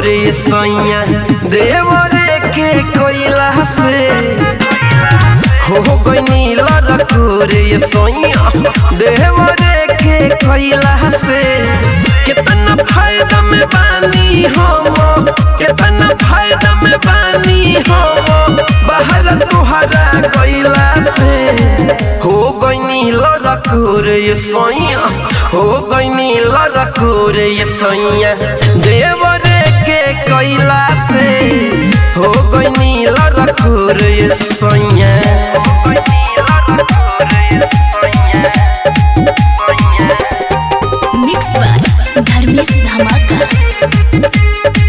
रखोरे सैया देवरे के कोइला से हो गईनी लरखोरे सैया देवरे के कोइला से कितना फायदा में बानी हम कितना फायदा में बानी हम बाहर तुहरा कोइला से हो गईनी लरखोरे सैया हो गईनी लरखोरे सैया देवरे के कोइला से हो गईनी लरखोरे सैया मिक्स बाय धर्मेश धमाका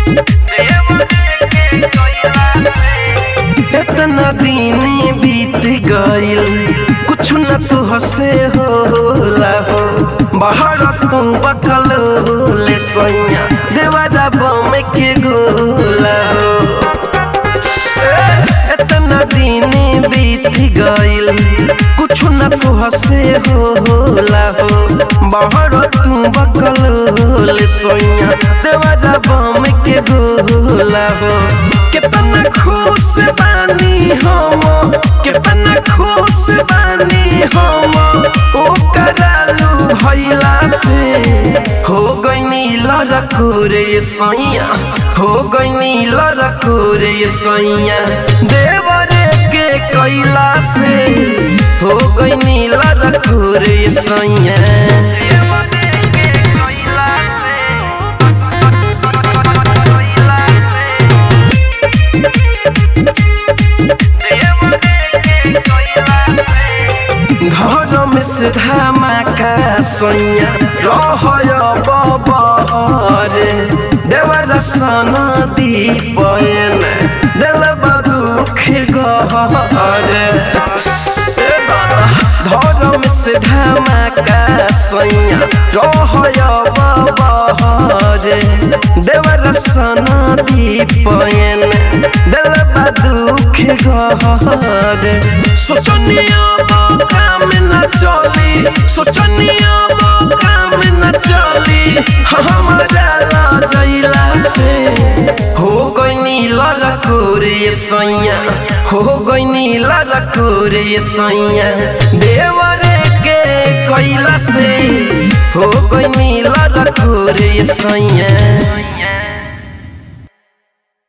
इतना दिन बीत गइल कुछ न तो हसे होला हो बाहर तू बकल ले सैया देवारा बम के गोला हो इतना दिन बीत गइल कुछ न तो हसे होला हो बाहर तू बकल ले सैया देवारा बम के गोला हो कितना खुश बानी हम कितना खुश बानी हम ओ करालू भइला से हो गईनी लरखोरे सैया हो गईनी लरखोरे सैया देवरे के कैला से हो गईनी लरखोरे सैया धर्म से धमाका सैया रहय बबहरे देवर सन दीपयन दिलब दुख गहरे धर्म से धमाका सैया रहय बबहरे देवर सन दीपयन दिलब दुख गहरे सोचनिया काम न चली सोचनिया काम न चली हमारा लाजैला से हो गईनी लरकोरे सैया हो गईनी लरकोरे सैया देवरे के कैला से हो गईनी लरकोरे सैया